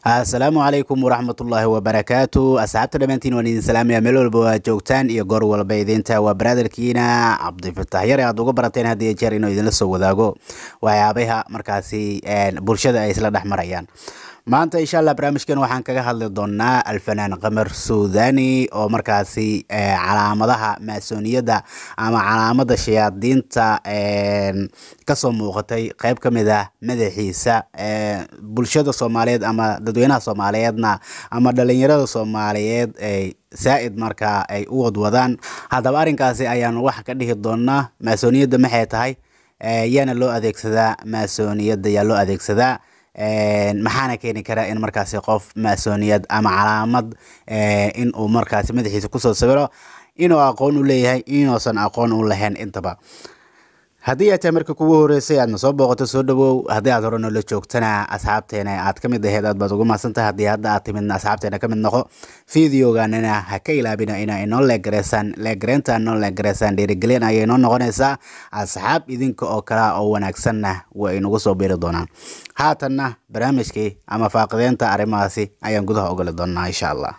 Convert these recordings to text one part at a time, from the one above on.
asalaamu calaykum waraxmatullaahi wabarakaatu asxaabta dhammaantiin waan idin salaamaya meel walba waa joogtaan iyo goor walba idinta waa baraadarkiina cabdifatax yare aad uga barateen had iyo jeer inuu idinla soo wadaago waxyaabaha markaasi bulshada ay isla dhex marayaan maanta insha allah barnaamijkan waxaan kaga hadli doonaa alfanaan qamar suudani oo markaasi calaamadaha maasoniyadda ama calaamada shayaadiinta kasoo muuqatay qeyb ka mid ah madaxiisa bulshada soomaaliyeed ama dadweynaha soomaaliyeedna ama dhalinyarada soomaaliyeed ay saa-id markaa ay u wadwadaan haddaba arrinkaasi ayaan wax ka dhihi doonaa maasoniyadda maxay tahay yaana loo adeegsadaa maasoniyadda yaa loo adeegsadaa maxaana keeni karaa in markaasi qof maasoniyad ama calaamad in uu markaasi madaxiisa kusoo sawiro inuu aqoon u leeyahay inuusan aqoon u lahayn intaba haddii ay tahay marka kugu horeysay aadna soo booqato soo dhawow haddii aad hore noola joogtana asxaabteena aad ka mid aheyd aad baad ugu mahadsantahay haddii hadda aad timidna asxaabteena ka mid noqo videoganana ha ka ilaabina ina inoo leegareysaan leegareynta inoo leegareysaan dhiirigelin ayay inoo noqonaysaa asxaab idinka oo kala oo wanaagsanna way inagu soo biiri doonaan haatanna barnaamijkii ama faaqideynta arrimahaasi ayaan gudaha ogoli doonaa insha allah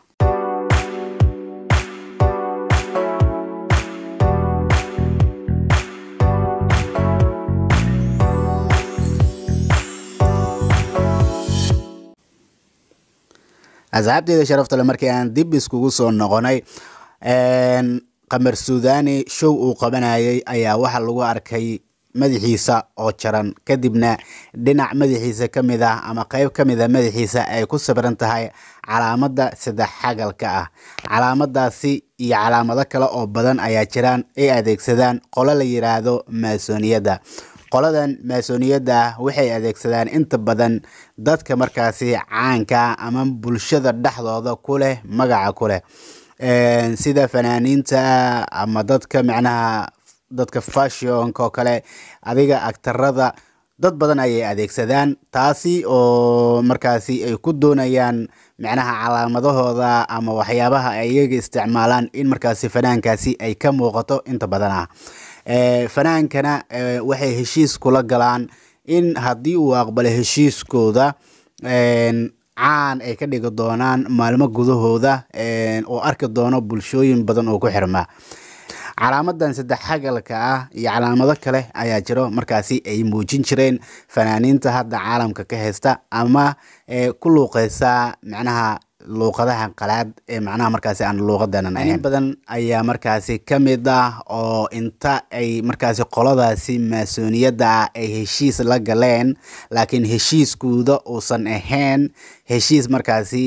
asxaabteeda sharaftale markii aan dib iskugu soo noqonay qamar suudani show uu qabanayay ayaa waxaa lagu arkay madaxiisa oo jaran kadibna dhinac madaxiisa ka mid ah ama qeyb ka mid a madaxiisa ay ku sabiran tahay calaamada saddex xagalka ah calaamadaasi iyo calaamado kale oo badan ayaa jiraan ay adeegsadaan qolo la yiraahdo maasoniyadda qoladan maasoniyadda waxay adeegsadaan inta badan dadka markaasi caanka ama bulshada dhexdooda ku leh magaca ku leh sida fanaaniinta ama dadka macnaha dadka fashionka oo kale adiga agtarada dad badan ayay adeegsadaan taasi oo markaasi ay ku doonayaan macnaha calaamadahooda ama waxyaabaha ay iyaga isticmaalaan in markaasi fanaankaasi ay ka muuqato inta badan ah fanaankana waxay heshiis kula galaan in haddii uu aqbalo heshiiskooda caan ay ka dhigi doonaan maalmo gudahooda oo arki doono bulshooyin badan oo ku xirma calaamadan saddex xagalka ah iyo calaamado kale ayaa jiro markaasi ay muujin jireen fanaaniinta hadda caalamka ka haysta ama ku luuqeysa macnaha luuqadaha qalaad ee macnaha markaasi aan luuqadanan ahayn badan ayaa markaasi ka mid ah oo inta ay markaasi qoladaasi maasoniyadda ah ay heshiis la galeen laakiin heshiiskooda uusan ahayn heshiis markaasi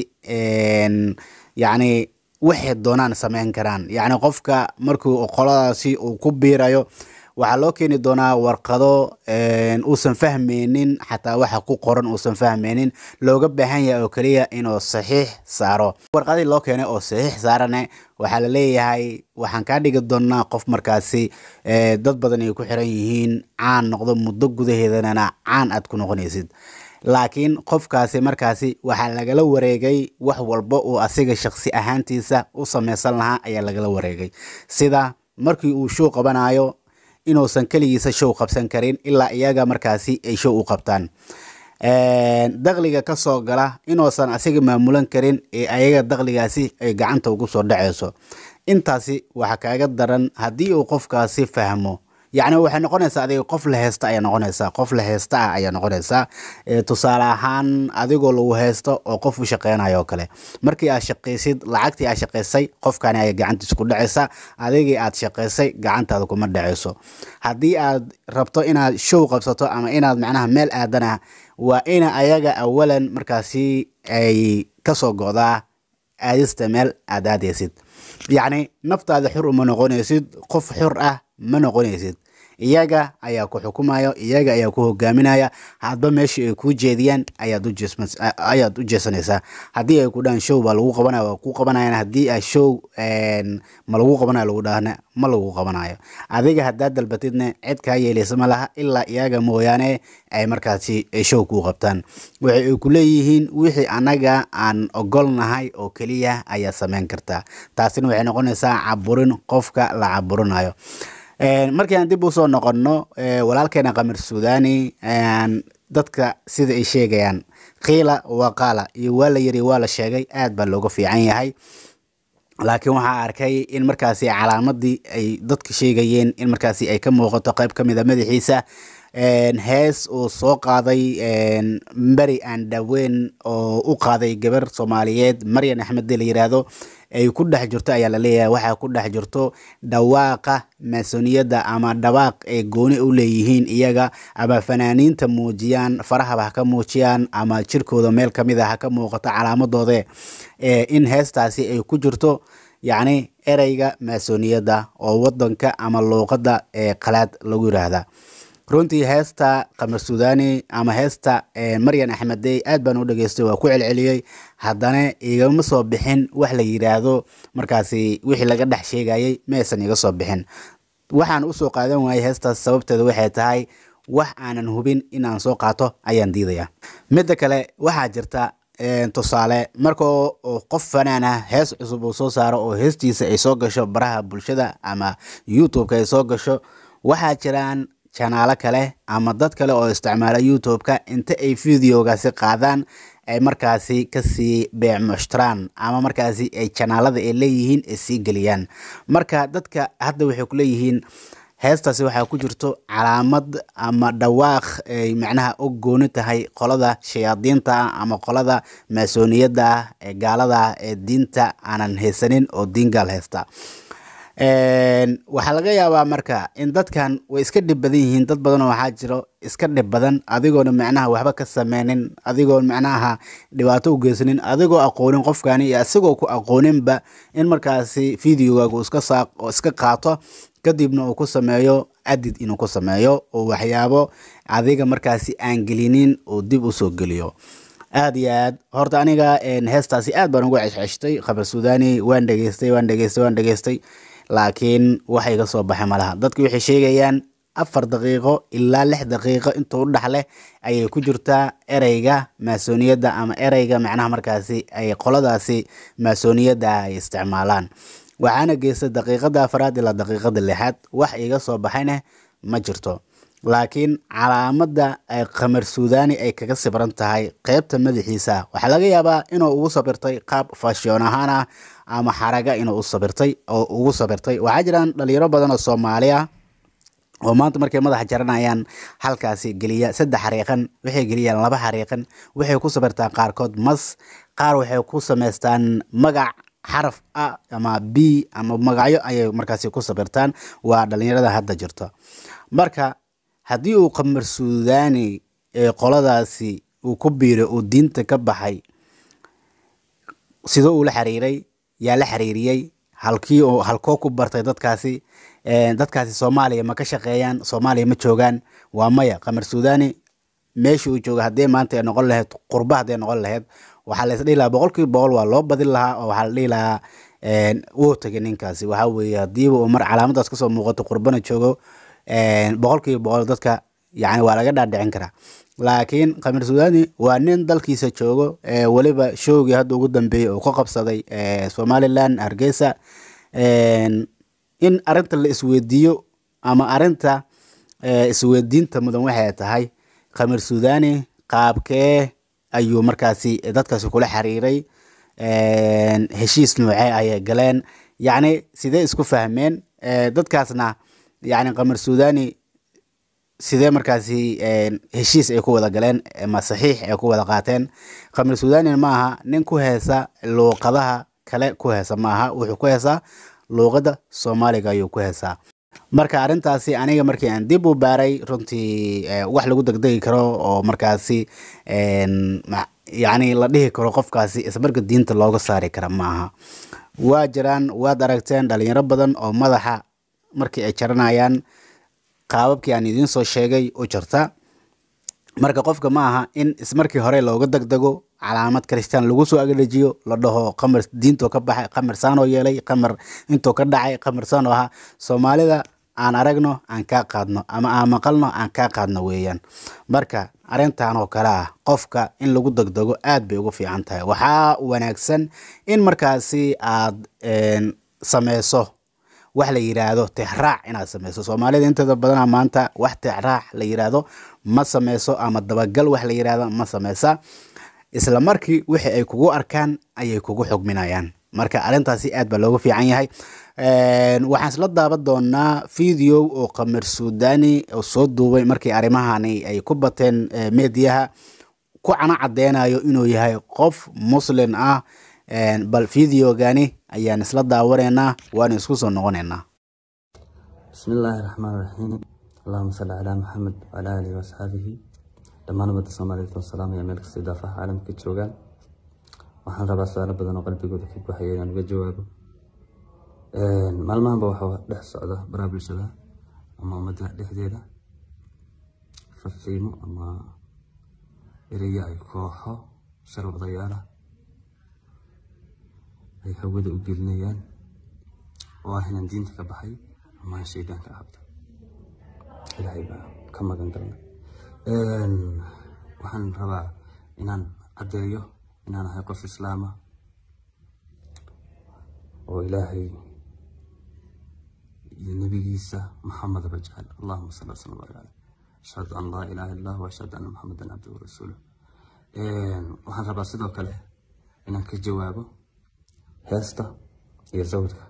yacni waxay doonaan sameyn karaan yacni qofka markuu qoladaasi uu ku biirayo waxaa loo keeni doonaa warqado uusan fahmeynin xataa waxa ku qoran uusan fahmeynin looga baahan yahay oo keliya inuu saxiix saaro warqadii loo keenay oo saxiix saarane waxaa la leeyahay waxaan kaa dhigi doonaa qof markaasi dad badan ay ku xiran yihiin caan noqdo muddo gudaheedanana caan aad ku noqonaysid laakiin qofkaasi markaasi waxaa lagala wareegay wax walba uu asiga shaqsi ahaantiisa u sameysan lahaa ayaa lagala wareegay sida markii uu show qabanayo inuusan keligiisa show qabsan karin ilaa iyaga markaasi ay show u qabtaan dakliga ka soo gala inuusan asiga maamulan karin ee ayaga dakligaasi ay gacanta ugu soo dhaceyso intaasi waxaa kaaga daran haddii uu qofkaasi fahmo yacni waxay noqonaysaa adiga qof la heysta ayaa noqonaysaa qof la heysta ah ayaa noqonaysaa tusaale ahaan adigoo lagu heysto oo qof u shaqeynayo oo kale markii aad shaqaysid lacagtii aad shaqaysay qofkani ayaa gacantiisa ku dhacaysa adigii aad shaqaysay gacantaada kuma dhacayso haddii aad rabto inaad show qabsato ama inaad macnaha meel aadana waa ina ayaga awalan markaasi ay kasoo go'daa aadista meel aad aadaysid yacni naftaada xur uma noqonaysid qof xur ah ma noqonaysid iyaga ayaa ku xukumayo iyaga ayaa ku hogaaminaya hadba meeshii ay kuu jeediyaan ayaad u jeesanaysaa haddii ay ku dhahaan show baa lagu qabanaya waa ku qabanayan haddii a show ma lagu qabanayo lagu dhahna ma lagu qabanayo adiga haddaad dalbatidna cid kaa yeelaysa ma laha ilaa iyaga mooyaane ay markaasi show kuu qabtaan waxay ay ku leeyihiin wixii annaga aan ogolnahay oo keliya ayaa sameyn kartaa taasina waxay noqonaysaa caburin qofka la caburinayo markii aan dib usoo noqonno walaalkeena qamar suudani dadka sida ay sheegayaan qiila waqaala iyo waa la yiri waa la sheegay aad baa looga fiican yahay laakiin waxaa arkay in markaasi calaamadii ay dadka sheegayeen in markaasi ay ka muuqato qayb ka mid a madaxiisa hees uu soo qaaday beri aan dhaweyn oo u qaaday gabar soomaaliyeed maryan axmed la yiraahdo ay ku dhex jirto ayaa la leeyahay waxaa ku dhex jirto dhawaaqa maasoniyadda ama dhawaaq ay gooni u leeyihiin iyaga ama fanaaniinta muujiyaan farahaba ha ka muujiyaan ama jirkooda meel kamid a ha ka muuqato calaamadoode in heestaasi ay ku jirto yacni ereyga maasoniyadda oo wadanka ama luuqadda ee qalaad lagu yiraahda runtii heesta qamar suudani ama heesta maryan axmedey aad baan u dhageystay waa ku celceliyey haddana igama soo bixin wax la yiraahdo markaasi wixii laga dhex sheegayay maysan iga soo bixin waxaan usoo qaadan waayay heestaas sababteeda waxay tahay wax aanan hubin inaan soo qaato ayaan diidaya midda kale waxaa jirta tusaale marka qof fanaan ah hees cusub uu soo saaro oo heestiisa ay soo gasho baraha bulshada ama youtube-ka ay soo gasho waxaa jiraan janaalo kale ama dad kale oo isticmaala youtube-ka inta ay videogaasi qaadaan ay markaasi kasii beecmushtaraan ama markaasi ay janaalada ay leeyihiin ay sii geliyaan marka dadka hadda waxay ku leeyihiin heestaasi waxaa ku jirto calaamad ama dhawaaq ay macnaha u gooni tahay qolada shayaadiinta ah ama qolada maasoniyadda ah ee gaalada ah ee diinta aanan haysanin oo diin gaal haysta waxaa laga yaabaa marka in dadkan way iska dhib badan yihiin dad badanoo waxaa jiro iska dhib badan adigoona macnaha waxba ka sameynin adigoon macnaha dhibaato u geysanin adigoo aqoonin qofkani iyo isagoo ku aqooninba in markaasi videogaagu iska saaq oo iska qaato kadibna uu ku sameeyo adid inuu ku sameeyo oo waxyaabo adiga markaasi aan gelinin uu dib usoo geliyo aad iyo aad horta aniga heestaasi aad baan uga ceshceshtay khabar suudani waan dhegeystay waan dhegeystay waan dhegeystay laakiin wax iga soo baxay malaha dadki waxay sheegayaan afar daqiiqo ilaa lix daqiiqo intuu u dhaxleh ayay ku jirtaa ereyga maasoniyadda ama ereyga macnaha markaasi ay qoladaasi maasoniyadda ay isticmaalaan waxaana geystay daqiiqada afaraad ilaa daqiiqada lixaad wax iga soo baxayna ma jirto laakiin calaamadda ay qamar suudani ay kaga sibran tahay qeybta madaxiisa waxaa laga yaabaa inuu ugu sabirtay qaab fashion ahaan ah ama xaraga inuu u sabirtay oo ugu sabirtay waxaa jiraan dhalinyaro badan oo soomaali ah oo maanta markay madaxa jaranayaan halkaasi geliya saddex xariiqan waxay geliyaan laba xariiqan waxay ku sabirtaan qaarkood mas qaar waxay ku samaystaan magac xaraf a ama b ama magacyo ayay markaasi ku sabirtaan waa dhalinyarada hadda jirto marka haddii uu qamar suudani ee qoladaasi uu ku biiray uu diinta ka baxay sidoo uu la xiriiray yaa la xiriiriyey halkii oo halkoo ku bartay dadkaasi dadkaasi soomaaliya ma ka shaqeeyaan soomaaliya ma joogaan waa maya qamar suudani meesha uu jooga haddii maanta ay noqon lahayd qurba hadday noqon lahayd waxaa la isdhihi lahaa boqolkiiba boqol waa loo badin lahaa oo waxaa la dhihi lahaa wuu tagay ninkaasi waxaa weeye haddiiba uu mar calaamadaas kasoo muuqato qurbana joogo boqolkiiba boqol dadka yani waa laga dhaadhicin karaa laakiin khamir suudani waa nin dalkiisa joogo weliba showgii hadda ugu dambeeyey oo ka qabsaday somalilan hargeysa in arinta la isweydiiyo ama arinta isweydiinta mudan waxay tahay khamir suudani qaabkee ayuu markaasi dadkaasi kula xiriiray heshiis noocee ayay galeen yacni sidee isku fahmeen dadkaasna yani qamar suudani sidee markaasi heshiis ay ku wada galeen ma saxiix ay ku wada qaateen qamar suudani ma aha nin ku heesa luuqadaha kale ku heesa ma aha wuxuu ku heesaa luuqadda soomaaliga ayuu ku heesaa marka arrintaasi aniga markii aan dib u baaray runtii wax lagu degdegi karo oo markaasi yacni la dhihi karo qofkaasi ismarka diinta looga saari kara ma aha waa jiraan waad aragteen dhalinyaro badan oo madaxa markii ay jaranayaan qaababkii aan idiin soo sheegay u jirta marka qofka ma aha in ismarkii hore looga degdego calaamad kristaan lagu soo agdhejiyo la dhaho qamar diintoo ka baxay qamar saanoo yeelay qamar intoo ka dhacay qamar saanoo ahaa soomaalida aan aragno aan kaa qaadno ama aan maqalno aan kaa qaadno weeyaan marka arrintan oo kale ah qofka in lagu degdego aad bay ugu fiican tahay waxaa wanaagsan in markaasi aad sameyso wax la yiraahdo tixraac inaad sameyso soomaalida inteeda badana maanta wax tixraac la yiraahdo ma sameyso ama dabagal wax la yiraahdo ma sameysa isla markii wixii ay kugu arkaan ayay kugu xugminayaan marka arrintaasi aad baa looga fiican yahay waxaan isla daaban doonaa video oo qamar suudani oo soo duubay markii arrimahani ay ku bateen mediyaha ku cana cadeynayo inuu yahay qof muslin ah bal videogani ayaan isla daawanaynaa waana isku soo noqonaynaa بسم الله الرحمن الرحيم اللهم صل على محمد وعلى آله وأصحابه dhammaan ummadda soomaaliyeed oo salaamaya meel kasta idaafaha caalamka joogaan waxaan rabaa su-aalo badan oo qalbigooda ka buuxaya inaan uga jawaabo maalmahanba waxaa dhex socda baraha bulshada ama ummadda dhexdeeda faqiimo ama ereya ay kooxo sharwadayaala ay hawada u gelinayaan oo ah inaan diinta ka baxay ama aan shaydaanka cabto ilaahay baa ka magan galna waxaan rabaa inaan caddeeyo inaan ahay qof islaama oo ilaahay iyo nebigiisa maxamedaba jecel allahuma salli waslam barik caleyh ashhadu an laa ilaaha illa allah ashhadu anna maxamedan cabduhu warasuuluh waxaan rabaa sidoo kale inaan ka jawaabo heesta iyo sawirka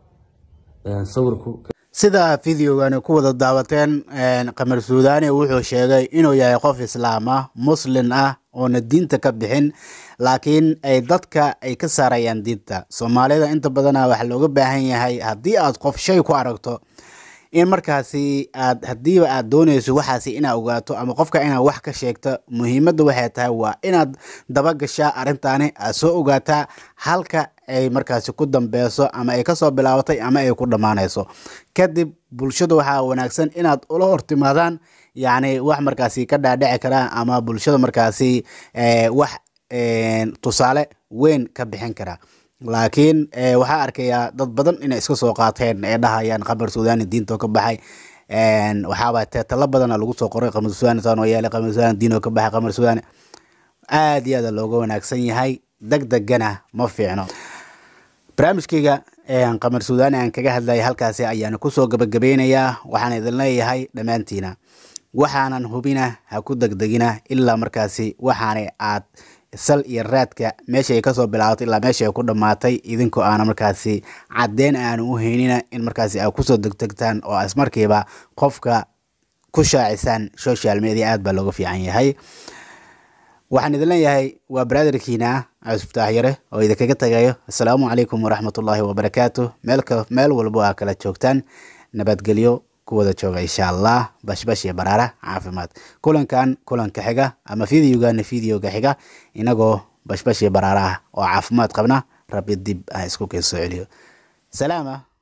sawirku sida videogani ku wada daawateen qamar suudani wuxuu sheegay inuu yahay qof islaam ah muslin ah oona diinta ka bixin laakiin ay dadka ay ka saarayaan diinta soomaalida inta badana waxaa looga baahan yahay haddii aad qof shay ku aragto in markaasi aad haddiiba aad doonayso waxaasi inaad ogaato ama qofka inaad wax ka sheegto muhiimadda waxay tahay waa inaad dabagashaa arrintaani aad soo ogaataa halka ay markaasi ku dambeyso ama ay kasoo bilaabatay ama ay ku dhammaanayso kadib bulshada waxaa wanaagsan inaad ula hortimaadaan yacni wax markaasi ka dhaadhici karaa ama bulshada markaasi wax tusaale weyn ka bixin kara laakiin waxaa arkayaa dad badan inay iska soo qaateen ee dhahayaan qamar suudani diintoo ka baxay waxaaba teetalo badana lagu soo qoray qamar suudani saanoo yeelay qamar suudani diinoo ka baxay qamar suudani aad iyo aad looga wanaagsan yahay deg degana ma fiicno barnaamijkayga qamar suudani aan kaga hadlayay halkaasi ayaan kusoo gabagabeynayaa waxaan idin leeyahay dhammaantiina waxaanan hubina ha ku degdegina ilaa markaasi waxaana aad sal iyo raadka meesha ay kasoo bilaabatay ilaa meesha ay ku dhammaatay idinkoo aana markaasi caddeyn aanu u heynina in markaasi aad kusoo degdegtaan oo ismarkiiba qofka ku shaacisaan social media aad baa looga fiican yahay waxaan idin leeyahay waa brotherkiina cusftaax yare oo idinkaga tagayo assalaamu calaykum waraxmatullaahi wabarakaatu meel meel walbo aa kala joogtaan nabadgelyo ku wada jooga insha allah bashbash iyo baraara caafimaad kulankan kulanka xiga ama videogana videoga xiga inagoo bashbash iyo baraara ah oo caafimaad qabna rabbi dib ah isku keen soo celiyo salaama